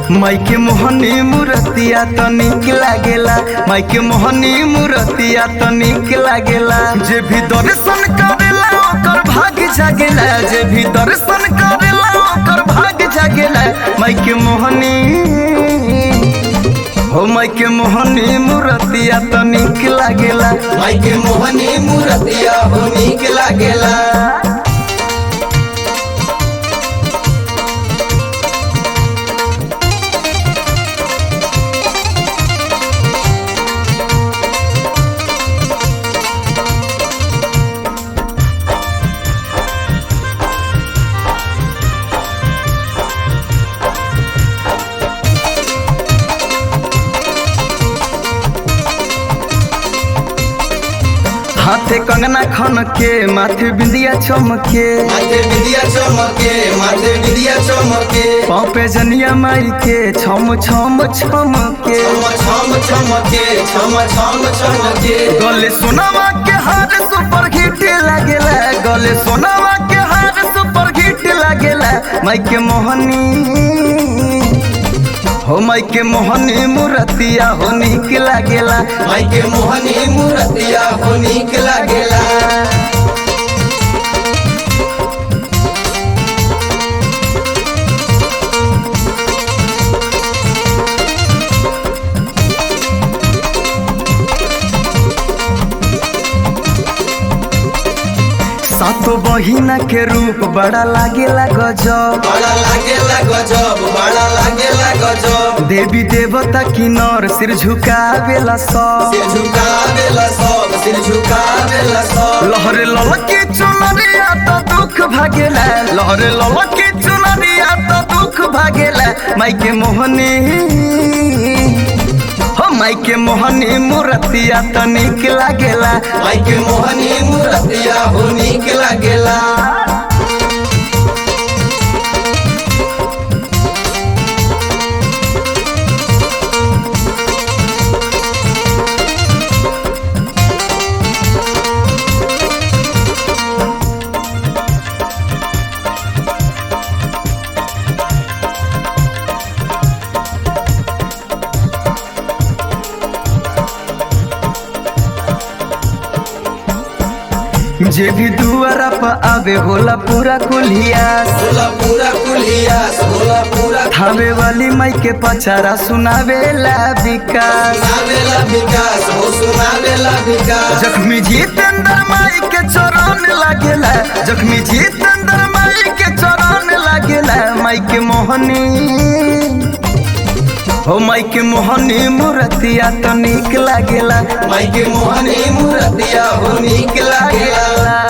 माइके मोहनी मूर्तिया तो निक लागेला माइके मोहनी मूर्तिया तो निक लागेला जे भी दर्शन करेला ओकर भाग जागेला जे भी दर्शन करेला ओकर भाग जागेला माइके मोहनी हो माइके मोहनी मूर्तिया तो निक लागेला माइके मोहनी मूर्तिया हो नीक लागेला हाथे कंगना खन के माथे बिंदिया चमके माथे विद्या चमके माथे विद्या चमके पाँव पे जनिया माई के छम छम छम के छम छम चमके छम छम चमके गले सोनावा के हार सुपर हिट लागेला गले सोनावा के हार सुपर हिट लागेला माई के मोहनी हो माई के मोहनी मूर्तिया हो निक लागेला माइके मोहनी मूर्तिया हो नीक लागेला सातो बहिना के रूप बड़ा लागेला गजब बड़ा लागेला गजब बड़ा लागेला गजब देवी देवता की नर सिर झुकावेला सब सिर झुकावेला सब सिर झुकावेला सब लहरे ललकी चुनरिया तो दुख भागेला लहरे ललकी चुनरिया तो दुख भागेला माइके मोहनी हो माइके मोहनी मूर्तिया तो निक लागेला माइके मोहनी मूर्तिया हो नीक लागेला जे भी दुआरा पर आवे होला पूरा कुलिया होला पूरा कुलिया होला पूरा थावे वाली माई के पचारा सुनावेला विकास सुनावेला विकास हो सुनावेला विकास जख्मी जितेंद्र माई के चरण लागेला जख्मी जितेंद्र माई के चरण लागेला माई के मोहनी हो माई के मोहनी मूर्तिया तो निक लागेला माइके मोहनी मूर्तिया हो नीक लागेला